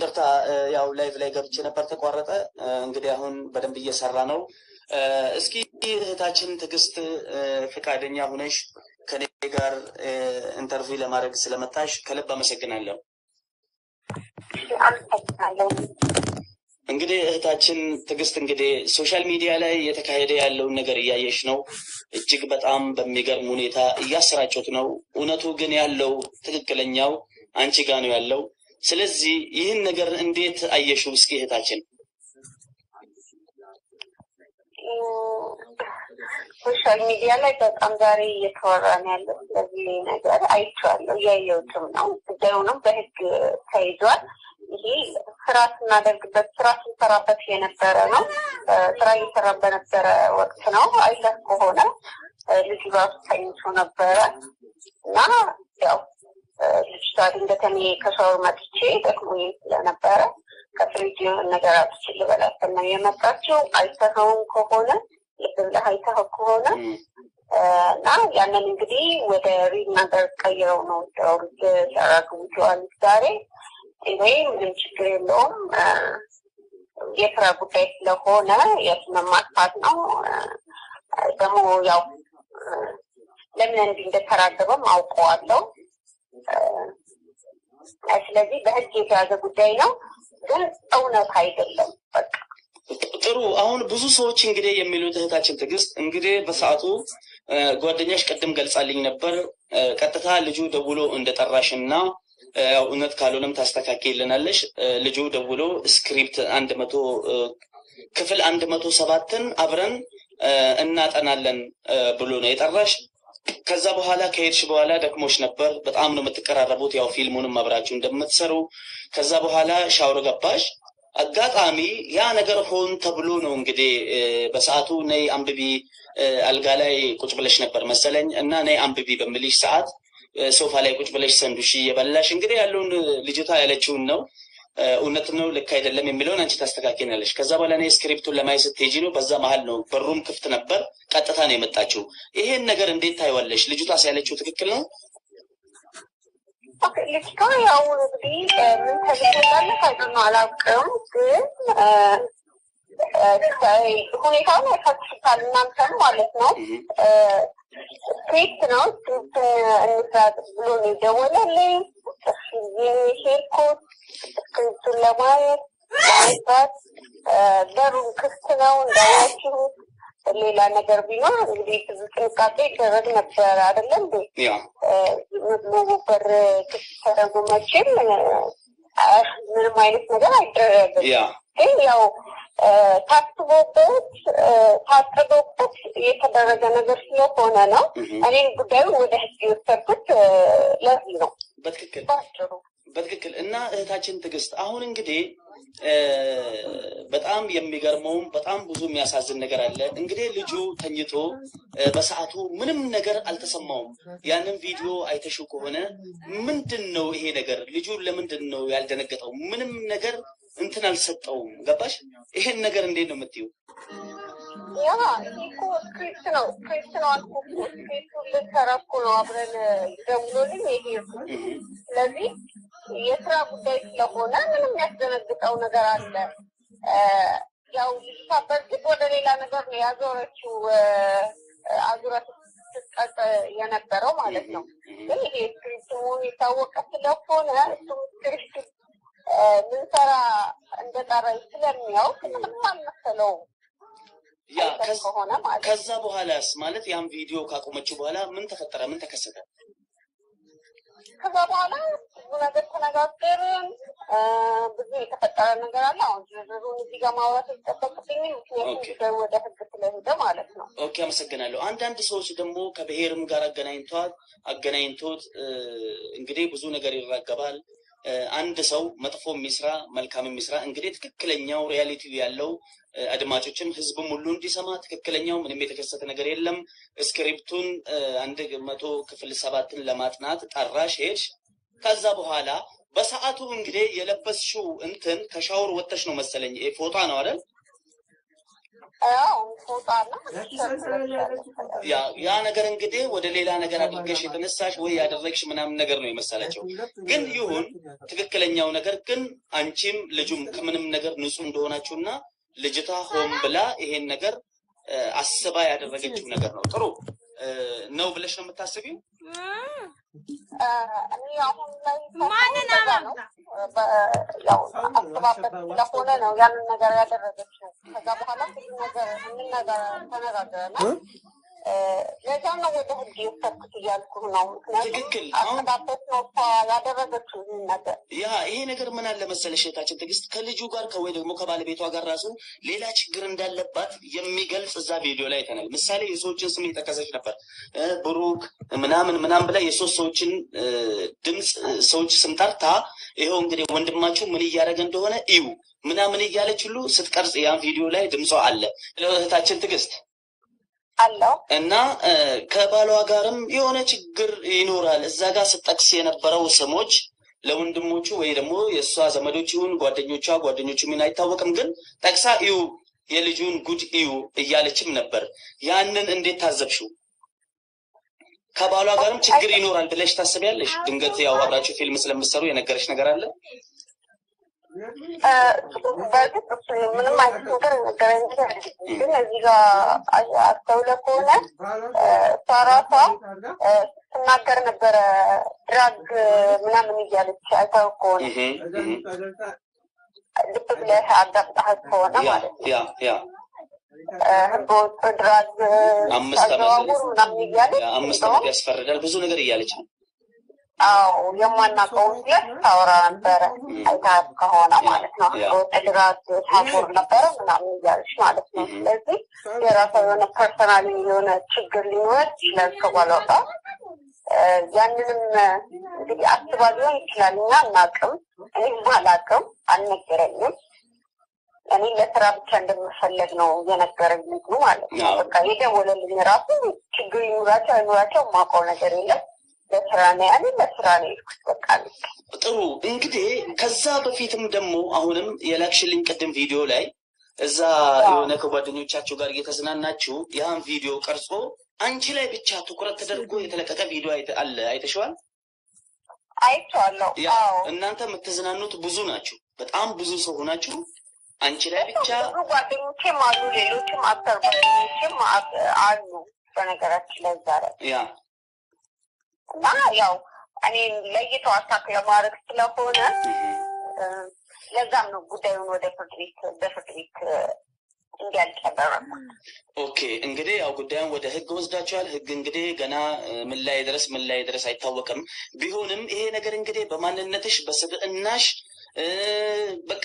ይቅርታ ያው ላይቭ ላይ ገብቼ ነበር ተቋረጠ። እንግዲህ አሁን በደንብ እየሰራ ነው። እስኪ እህታችን ትዕግስት ፈቃደኛ ሁነሽ ከኔ ጋር ኢንተርቪው ለማድረግ ስለመጣሽ ከልብ አመሰግናለሁ። አመሰግናለሁ። እንግዲህ እህታችን ትዕግስት እንግዲህ ሶሻል ሚዲያ ላይ እየተካሄደ ያለውን ነገር እያየሽ ነው። እጅግ በጣም በሚገርም ሁኔታ እያሰራጩት ነው። እውነቱ ግን ያለው ትክክለኛው አንቺ ጋ ነው ያለው። ስለዚህ ይህን ነገር እንዴት አየሽው? እስኪ እህታችን ሶሻል ሚዲያ ላይ በጣም ዛሬ እየተወራ ነው ያለው። ስለዚህ ነገር አይቼዋለሁ፣ እያየሁትም ነው። ጉዳዩንም በህግ ተይዟል። ይሄ ስራ ስናደርግበት ስራ ስንሰራበት የነበረ ነው። ስራ እየሰራ በነበረ ወቅት ነው። አይተህ ከሆነ ልጁ ራሱ ተኝቶ ነበረ እና ያው ልጅቷ ድንገት እኔ ከሻወር መጥቼ ደክሞኝ ስለነበረ ከፍሪጅ የሆነ ነገር አውጥቼ ልበላት ነው የመጣችው። አይተኸውም ከሆነ ልብ ብለህ አይተኸው ከሆነ እና ያንን እንግዲህ ወደ ሪል ነገር ቀይረው ነው ዳውርድ ያራግቡቸዋል ዛሬ ወይ ምንም ችግር የለውም። የስራ ጉዳይ ስለሆነ የስም ማጥፋት ነው። ደግሞ ያው ለምን እንዲህ እንደተራገበም አውቀዋለሁ። ስለዚህ በህግ የተያዘ ጉዳይ ነው፣ ግን እውነት አይደለም። በቃ ጥሩ። አሁን ብዙ ሰዎች እንግዲህ የሚሉት እህታችን ትዕግስት እንግዲህ በሰዓቱ ጓደኛሽ ቅድም ገልጻልኝ ነበር ቀጥታ ልጁ ደውሎ እንደጠራሽ እና ያው እውነት ካልሆነም ታስተካክልናለሽ። ልጁ ደውሎ ስክሪፕት አንድ መቶ ክፍል አንድ መቶ ሰባትን አብረን እናጠናለን ብሎ ነው የጠራሽ። ከዛ በኋላ ከሄድሽ በኋላ ደክሞሽ ነበር። በጣም ነው የምትቀራረቡት፣ ያው ፊልሙንም አብራችሁ እንደምትሰሩ። ከዛ በኋላ ሻወር ገባሽ። አጋጣሚ ያ ነገር ሆን ተብሎ ነው እንግዲህ በሰዓቱ ነይ አንብቢ፣ አልጋ ላይ ቁጭ ብለሽ ነበር መሰለኝ እና ነይ አንብቢ በምልሽ ሰዓት ሶፋ ላይ ቁጭ ብለሽ ሰንዱሽ እየበላሽ እንግዲህ ያለውን ልጅቷ ያለችውን ነው እውነት ነው ልክ አይደለም የሚለውን አንቺ ታስተካክላለሽ። ከዛ በኋላ እኔ ስክሪፕቱን ለማየት ስትሄጂ ነው። በዛ መሀል ነው በሩም ክፍት ነበር። ቀጥታ ነው የመጣችው። ይሄን ነገር እንዴት ታይዋለሽ? ልጅቷስ ያለችው ትክክል ነው? ልጅቷ ያው እንግዲህ ምን ተልኮላለች አይደል ነው አላውቅም፣ ግን ሁኔታውን ያሳትፉታል እናንተን ማለት ነው ስክሪፕት ነው ስክሪፕቱን እንስራ ብሎ ነው የደወለልኝ። ሄድኩት ስክሪፕቱን ለማየት ለመስራት በሩን ክፍት ነው እንዳያችሁት። ሌላ ነገር ቢኖር እንግዲህ ብዙ ጥንቃቄ ይደረግ ነበረ አይደለም እንዴ? በር ክፍት ተደርጎ መቼም ምንም አይነት ነገር አይደረግም። ግን ያው ታስቦበት ታቅዶበት የተደረገ ነገር ስለሆነ ነው። እኔም ጉዳዩን ወደ ህግ የወሰድኩት ለዚህ ነው። በትክክል ባጭሩ በትክክል እና እህታችን ትዕግስት አሁን እንግዲህ በጣም የሚገርመውም በጣም ብዙ የሚያሳዝን ነገር አለ። እንግዲህ ልጁ ተኝቶ በሰዓቱ ምንም ነገር አልተሰማውም። ያንን ቪዲዮ አይተሽው ከሆነ ምንድን ነው ይሄ ነገር? ልጁ ለምንድን ነው ያልደነገጠው? ምንም ነገር እንትን አልሰጠውም። ገባሽ? ይሄን ነገር እንዴት ነው የምትይው? ያ ይሄ እኮ ስክሪፕት ነው ስክሪፕት ነው አልኩህ እኮ ስክሪፕቱን ልትሰራ እኮ ነው አብረን ደውሎልኝ የሄድኩት። ስለዚህ የስራ ጉዳይ ስለሆነ ምንም ያስደነግጠው ነገር አለ። ያው ልጅቷ በእርግጥ ወደ ሌላ ነገር ነው ያዞረችው አዙረት ስትቀጥ የነበረው ማለት ነው። ግን ይሄ ስክሪፕት መሆኑ የታወቀ ስለሆነ እሱም ስክሪፕት ምንሰራ እንደጠራኝ ስለሚያውቅ ምንም አልመሰለውም። ያ አይተህ ከሆነ ማለት ነው። ከዛ በኋላስ ማለት ያን ቪዲዮ ካቆመችው በኋላ ምን ተፈጠረ? ምን ተከሰተ? ከዛ በኋላ ብዙ ነገር ተነጋገርን። ብዙ የተፈጠረ ነገር አለ። አሁን ዝርዝሩን እዚህ ጋር ማውራት አይጠበቅብኝም፣ ምክንያቱም ኦኬ። ጉዳዩ ወደ ህግ ስለሄደ ማለት ነው። ኦኬ፣ አመሰግናለሁ። አንዳንድ ሰዎች ደግሞ ከብሔርም ጋር አገናኝቷት አገናኝቶት እ፣ እንግዲህ ብዙ ነገር ይራገባል። እ፣ አንድ ሰው መጥፎ የሚስራ መልካም የሚስራ እንግዲህ ትክክለኛው ሪያሊቲ ያለው እ፣ አድማጮችም ህዝብም ሁሉ እንዲሰማ ትክክለኛው ምንም የተከሰተ ነገር የለም። ስክሪፕቱን እ፣ አንድ መቶ ክፍል ሰባትን ለማጥናት ጠራሽ ሄድሽ። ከዛ በኋላ በሰዓቱ እንግዲህ የለበስሽው እንትን ከሻወር ወጥተሽ ነው መሰለኝ ይሄ ፎጣ ነው አይደል? ያው ፎጣና ያ ያ ነገር እንግዲህ ወደ ሌላ ነገር አድርገሽ የተነሳሽ ወይ ያደረግሽ ምናምን ነገር ነው የመሰላቸው። ግን ይሁን ትክክለኛው ነገር ግን አንቺም ልጁም ከምንም ነገር ንጹህ እንደሆናችሁና ልጅቷ ሆን ብላ ይሄን ነገር እ፣ አስባ ያደረገችው ነገር ነው። ጥሩ እ፣ ነው ብለሽ ነው የምታስቢው? እኔ አሁን ላይ ማንን እንደዛ ነው። አማምና? በ- ያው አስባበት ስለሆነ ነው ያንን ነገር ያደረገችው። ከዛ በኋላ ብዙ ነገር እንነገር ተነጋግረናል። እ፣ ለዛም ነው ወደ ህግ የወሰድኩት እያልኩህ ነው። ምክንያቱም ትክክል። አሁን አስባበት ነው እሷ ያደረገችው ይህን ነገር። ያ ይሄ ነገር ምን አለ መሰለሽ እህታችን ትዕግስት ከልጁ ጋር ከወይ ደግሞ ከባለቤቷ ጋር ራሱ ሌላ ችግር እንዳለባት የሚገልጽ እዛ ቪዲዮ ላይ አይተናል። ምሳሌ የሰዎችን ስም የጠቀሰች ነበር እ፣ ብሩክ ምናምን ምናምን ብላ የሶስት ሰዎችን እ፣ ድምፅ እ፣ ሰዎች ስም ጠርታ ይኸው እንግዲህ ወንድማችሁ ምን እያደረገ እንደሆነ እዩ ምናምን እያለች ሁሉ ስትቀርጽ ያን ቪዲዮ ላይ ድምጿ አለ እህታችን ትዕግስት አለው እና እ፣ ከባሏ ጋርም የሆነ ችግር ይኖራል። እዛ ጋር ስጠቅስ የነበረው ስሞች ለወንድሞቹ ወይ ደግሞ የእሷ ዘመዶች ይሁን ጓደኞቿ ጓደኞቹ ምን አይታወቅም፣ ግን ጠቅሳ እዩ የልጁን ጉድ እዩ እያለችም ነበር። ያንን እንዴት ታዘብሽው? ከባሏ ጋርም ችግር ይኖራል ብለሽ ታስቢያለሽ? ድንገት ያው አብራችሁ ፊልም ስለምትሰሩ የነገረች ነገር አለ? እ፣ በእርግጥ እሱ ምንም አይነት ነገር ነገረኝ ግን እዚህ ጋር አስተውለህ ከሆነ እ፣ እሷ ራሷ እ፣ ስትናገር ነበረ ድራግ ምናምን እያለች አይተው ከሆነ እህ እህ ልብ ብለህ አዳምጠሃት ከሆነ ያ ማለት ነው ያ ያ እ፣ ህገወጥ ድራግ አምስት ዓመት አዘዋውር ምናምን እያለች ያ አምስት እንደውም ዓመት ያስፈርዳል ብዙ ነገር እያለች ነው። አዎ የማናውቀውን ብለህ ታወራ ነበረ አይተሃት ከሆነ ማለት ነው ያ። ህገወጥ ድራግ ታጎር ነበረ ምናምን እያለች ማለት ነው እህ ስለዚህ የራሷ የሆነ ፐርሰናል የሆነ ችግር ሊኖር ይችላል ከባሏ ጋር እ፣ ያንንም እ፣ እንግዲህ አስባ ሊሆን ይችላል እኛ አናውቅም እኔም አላውቅም አልነገረኝም እኔ ለስራ ብቻ እንደምፈለግ ነው እየነገረኝ ልጁ ማለት ነው አዎ። በቃ የደወለልኝ ራሱ ችግር ይኑራቸው አይኑራቸው የማውቀው ነገር የለም ለስራ ነው ያለ ለስራ ነው የሄድኩት በቃ ልክ ጥሩ እንግዲህ ከዛ በፊትም ደግሞ አሁንም የላክሽልኝ ቅድም ቪዲዮ ላይ እዛ የሆነ ከጓደኞቻችሁ ጋር እየተዝናናችሁ ያን ቪዲዮ ቀርጾ አንቺ ላይ ብቻ ትኩረት ተደርጎ የተለቀቀ ቪዲዮ አይተ- አለ አይተሽዋል? አይቼዋለሁ ያ አዎ እናንተ የምትዝናኑት ብዙ ናችሁ፣ በጣም ብዙ ሰው ሆናችሁ አንቺ ላይ ብቻ ብዙ ጓደኞቼም አሉ ሌሎችም አክተር ጓደኞቼም አ- አሉ በነገራችን ላይ እዛ ላይ ያ እና ያው እኔ ለይተው አታክ ለማድረግ ስለሆነ እ፣ ለዛም ነው ጉዳዩን ወደ ፍርድ ቤት በፍርድ ቤት እ፣ እንዲያልቅ ያደረኩት። ኦኬ እንግዲህ ያው ጉዳዩን ወደ ህግ ወስዳችኋል። ህግ እንግዲህ ገና እ፣ ምን ላይ ድረስ ምን ላይ ድረስ አይታወቅም። ቢሆንም ይሄ ነገር እንግዲህ በማንነትሽ በስብዕናሽ እ፣ በቃ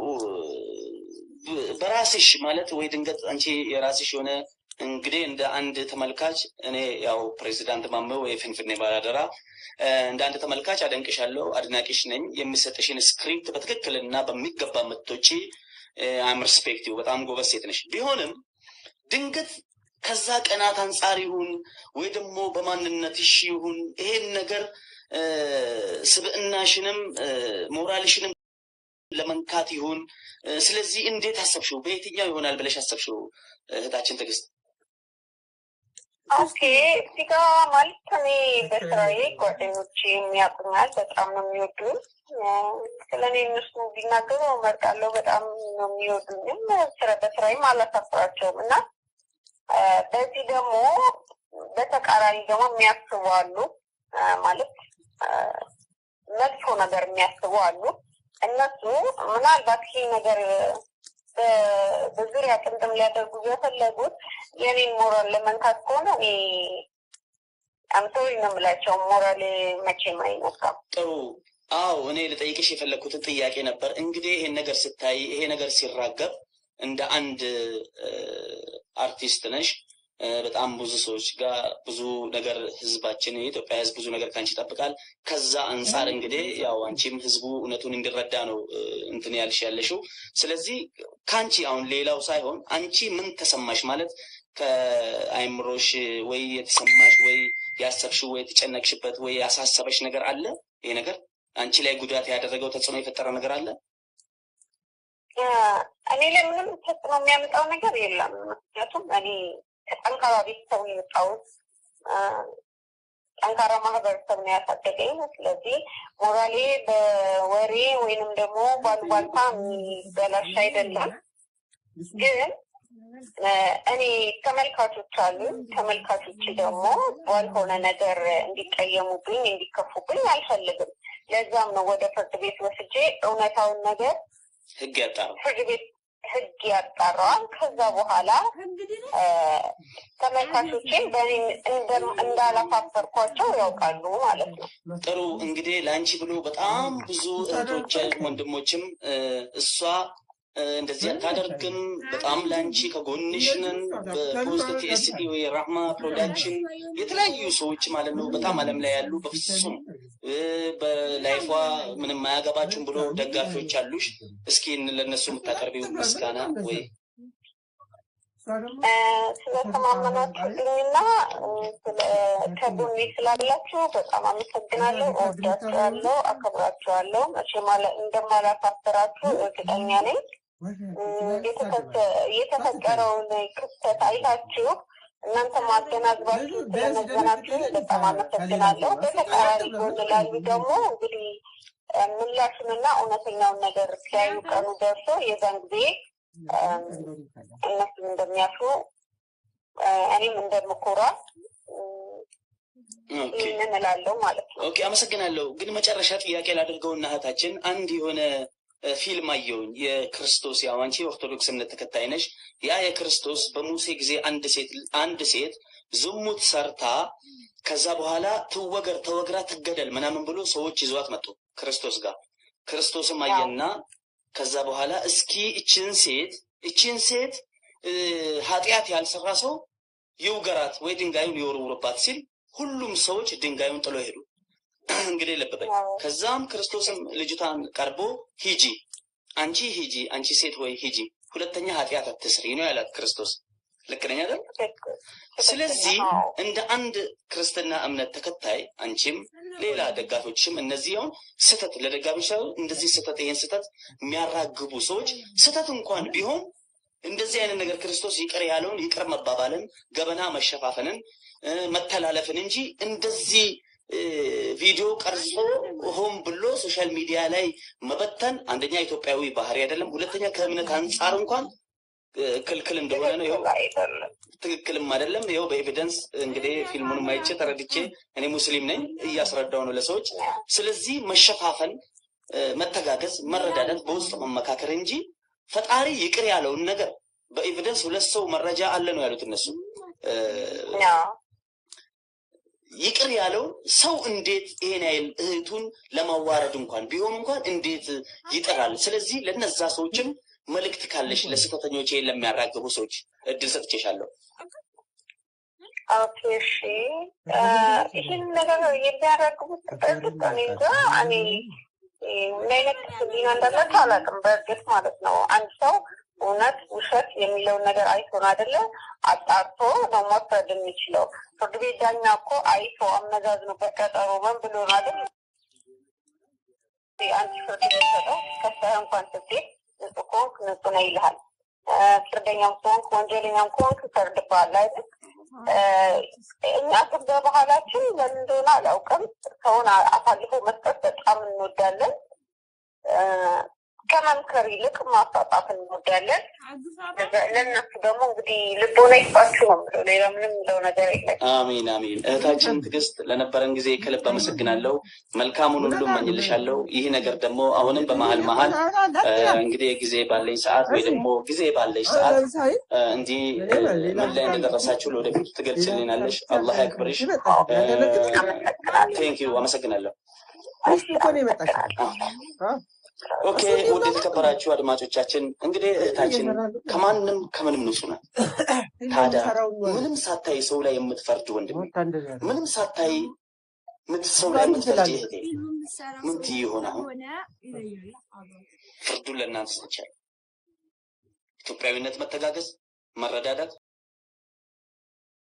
ው- በራስሽ ማለት ወይ ድንገት አንቺ የራስሽ የሆነ እንግዲህ እንደ አንድ ተመልካች እኔ ያው ፕሬዚዳንት ማመ ወይ ፍንፍኔ ባላደራ እ፣ እንደ አንድ ተመልካች አደንቅሻለሁ፣ አድናቂሽ ነኝ። የሚሰጥሽን ስክሪፕት በትክክልና በሚገባ ምቶች አም ሪስፔክቲቭ በጣም ጎበዝ ሴት ነሽ። ቢሆንም ድንገት ከዛ ቀናት አንጻር ይሁን ወይ ደግሞ በማንነትሽ ይሁን ይሄን ነገር እ፣ ስብዕናሽንም እ፣ ሞራልሽንም ለመንካት ይሁን እ፣ ስለዚህ እንዴት አሰብሽው? በየትኛው ይሆናል ብለሽ አሰብሽው? እህታችን ትዕግስት ኦኬ እዚህ ጋ ማለት እኔ በስራዬ ጓደኞቼ የሚያውቁኛል፣ በጣም ነው የሚወዱኝ። ስለ እኔ እነሱ ቢናገሩ እመርጣለሁ። በጣም ነው የሚወዱኝም ስራ በስራዬም አላሳፍራቸውም እና እ፣ በዚህ ደግሞ በተቃራኒ ደግሞ የሚያስቡ አሉ እ፣ ማለት እ፣ መጥፎ ነገር የሚያስቡ አሉ። እነሱ ምናልባት ይህ ነገር በ- በዙሪያ ጥምጥም ሊያደርጉ የፈለጉት የኔን ሞራል ለመንካት ከሆነ እኔ አምሶሪ ነው የምላቸው። ሞራል መቼም አይነካም። ጥሩ አዎ እኔ ልጠይቅሽ የፈለግኩትን ጥያቄ ነበር። እንግዲህ ይሄን ነገር ስታይ ይሄ ነገር ሲራገብ እንደ አንድ እ፣ አርቲስት ነሽ እ፣ በጣም ብዙ ሰዎች ጋር ብዙ ነገር ህዝባችን የኢትዮጵያ ህዝብ ብዙ ነገር ከአንቺ ይጠብቃል። ከዛ አንጻር እንግዲህ ያው አንቺም ህዝቡ እውነቱን እንዲረዳ ነው እ፣ እንትን ያልሽ ያለሽው። ስለዚህ ከአንቺ አሁን ሌላው ሳይሆን አንቺ ምን ተሰማሽ ማለት ከአይምሮሽ ወይ የተሰማሽ ወይ ያሰብሽው ወይ የተጨነቅሽበት ወይ ያሳሰበሽ ነገር አለ? ይሄ ነገር አንቺ ላይ ጉዳት ያደረገው ተጽዕኖ የፈጠረ ነገር አለ? እኔ ላይ ምንም ተጽዕኖ የሚያመጣው ነገር የለም። ምክንያቱም እኔ ከጠንካራ ቤተሰብ ነው የወጣሁት። ጠንካራ ማህበረሰብ ነው ያሳደገኝ። ስለዚህ ሞራሌ በወሬ ወይንም ደግሞ ባልባልታ የሚበላሽ አይደለም። ግን እኔ ተመልካቾች አሉ። ተመልካቾች ደግሞ ባልሆነ ነገር እንዲቀየሙብኝ፣ እንዲከፉብኝ አልፈልግም። ለዛም ነው ወደ ፍርድ ቤት ወስጄ እውነታውን ነገር ህግ ያጣራው ፍርድ ቤት ህግ ያጣራዋል። ከዛ በኋላ ተመልካቾችን በእኔ እንዳላፋፈርኳቸው ያውቃሉ ማለት ነው። ጥሩ እንግዲህ ለአንቺ ብሎ በጣም ብዙ እህቶች ወንድሞችም እሷ እንደዚህ አታደርግም፣ በጣም ለአንቺ ከጎንሽ ነን፣ በፖስት ቲኤስዲ ወይ ራህማ ፕሮዳክሽን የተለያዩ ሰዎች ማለት ነው በጣም አለም ላይ ያሉ በፍጹም በላይፏ ምንም አያገባችሁም ብሎ ደጋፊዎች አሉሽ። እስኪ ለእነሱ የምታቀርቢው ምስጋና ወይ ስለተማመናችሁልኝና ከጎኔ ስላላችሁ በጣም አመሰግናለሁ። እወዳችኋለሁ፣ አከብራችኋለሁ። መቼም እንደማላሳፍራችሁ እርግጠኛ ነኝ። የተፈጠረውን ክስተት አይታችሁ እናንተ ማገናዝባችሁ ስለመዘናችሁ በጣም አመሰግናለሁ። በተቃራኒ ጎን ላሉ ደግሞ እንግዲህ ምላሹንና እውነተኛውን ነገር ሲያዩ ቀኑ ደርሶ የዛን ጊዜ እነሱም እንደሚያፍሩ እኔም እንደምኮራ ይህንን እላለሁ ማለት ነው። ኦኬ፣ አመሰግናለሁ። ግን መጨረሻ ጥያቄ ላደርገውና እህታችን አንድ የሆነ ፊልም አየውኝ የክርስቶስ ያው አንቺ የኦርቶዶክስ እምነት ተከታይ ነሽ። ያ የክርስቶስ በሙሴ ጊዜ አንድ ሴት አንድ ሴት ዝሙት ሰርታ ከዛ በኋላ ትወገር ተወግራ ትገደል ምናምን ብሎ ሰዎች ይዟት መጡ ክርስቶስ ጋር። ክርስቶስም አየና ከዛ በኋላ እስኪ እችን ሴት እችን ሴት ኃጢአት ያልሰራ ሰው ይውገራት ወይ ድንጋዩን ይወርውርባት ሲል ሁሉም ሰዎች ድንጋዩን ጥሎ ሄዱ። እንግዲህ ለበበኝ። ከዛም ክርስቶስም ልጅቷን ቀርቦ ሂጂ፣ አንቺ ሂጂ፣ አንቺ ሴት ወይ ሂጂ፣ ሁለተኛ ኃጢአት አትስሪ ነው ያላት ክርስቶስ። ልክ ነኝ አይደል? ስለዚህ እንደ አንድ ክርስትና እምነት ተከታይ አንቺም ሌላ ደጋፊዎችም እነዚህ አሁን ስህተት ለደጋፊዎች ሳይሆን እንደዚህ ስህተት ይሄን ስህተት የሚያራግቡ ሰዎች ስህተት እንኳን ቢሆን እንደዚህ አይነት ነገር ክርስቶስ ይቅር ያለውን ይቅር መባባልን፣ ገበና መሸፋፈንን፣ መተላለፍን እንጂ እንደዚህ ቪዲዮ ቀርጾ ሆን ብሎ ሶሻል ሚዲያ ላይ መበተን አንደኛ ኢትዮጵያዊ ባህሪ አይደለም፣ ሁለተኛ ከእምነት አንጻር እንኳን ክልክል እንደሆነ ነው። ይኸው ትክክልም አይደለም። ይኸው በኤቪደንስ እንግዲህ ፊልሙን ማይቼ ተረድቼ እኔ ሙስሊም ነኝ እያስረዳው ነው ለሰዎች። ስለዚህ መሸፋፈን፣ መተጋገዝ፣ መረዳዳት፣ በውስጥ መመካከር እንጂ ፈጣሪ ይቅር ያለውን ነገር በኤቪደንስ ሁለት ሰው መረጃ አለ ነው ያሉት እነሱ ይቅር ያለውን ሰው እንዴት ይሄን ያህል እህቱን ለማዋረድ እንኳን ቢሆን እንኳን እንዴት ይጠራል? ስለዚህ ለነዛ ሰዎችም መልእክት ካለሽ ለስህተተኞች ይሄን ለሚያራግቡ ሰዎች እድል ሰጥቼሻለሁ። ኦኬ እሺ። ይህን ነገር የሚያራግቡት በእርግጥ እኔ እንጃ እኔ ምን አይነት ህሊና እንዳላቸው አላውቅም። በእርግጥ ማለት ነው አንድ ሰው እውነት ውሸት የሚለውን ነገር አይቶን አይደለ አጣርቶ ነው መፍረድ የሚችለው። ፍርድ ቤት ዳኛ እኮ አይቶ አመዛዝኖ በቀጠሮ ምን ብሎ ነው አይደል አንድ ፍርድ ቤት ሰጠው ከሳህ እንኳን ስትሄድ ንጹህ ከሆንክ ንጹህ ነው ይልሃል። ፍርደኛም ከሆንክ ወንጀለኛም ከሆንክ ይፈርድብሃል አይደል? እኛ ግን በባህላችን ለምን እንደሆነ አላውቅም፣ ሰውን አሳልፎ መስጠት በጣም እንወዳለን። ከመምከር ይልቅ ማሳጣት እንወዳለን። ለእነሱ ደግሞ እንግዲህ ልቦና ይስጣችሁ ነው የምለው። ሌላ ምንም የምለው ነገር የለም። አሚን አሚን። እህታችን ትዕግስት ለነበረን ጊዜ ከልብ አመሰግናለሁ። መልካሙን ሁሉ እመኝልሻለሁ። ይህ ነገር ደግሞ አሁንም በመሀል መሀል እንግዲህ ጊዜ ባለኝ ሰዓት ወይ ደግሞ ጊዜ ባለሽ ሰዓት እንዲህ ምን ላይ እንደደረሳችሁ ለወደፊቱ ትገልጽልናለሽ። አላህ ያክብርሽ። ቴንኪዩ አመሰግናለሁ። ኦኬ ውድ የተከበራችሁ አድማጮቻችን እንግዲህ እህታችን ከማንም ከምንም ንጹህ ናት። ታዲያ ምንም ሳታይ ሰው ላይ የምትፈርድ ወንድም፣ ምንም ሳታይ ሰው ላይ የምትፈርድ እህቴ ምን ትይ ይሆን? አሁን ፍርዱን ለእናንተ ሰጥቻለሁ። ኢትዮጵያዊነት፣ መተጋገዝ፣ መረዳዳት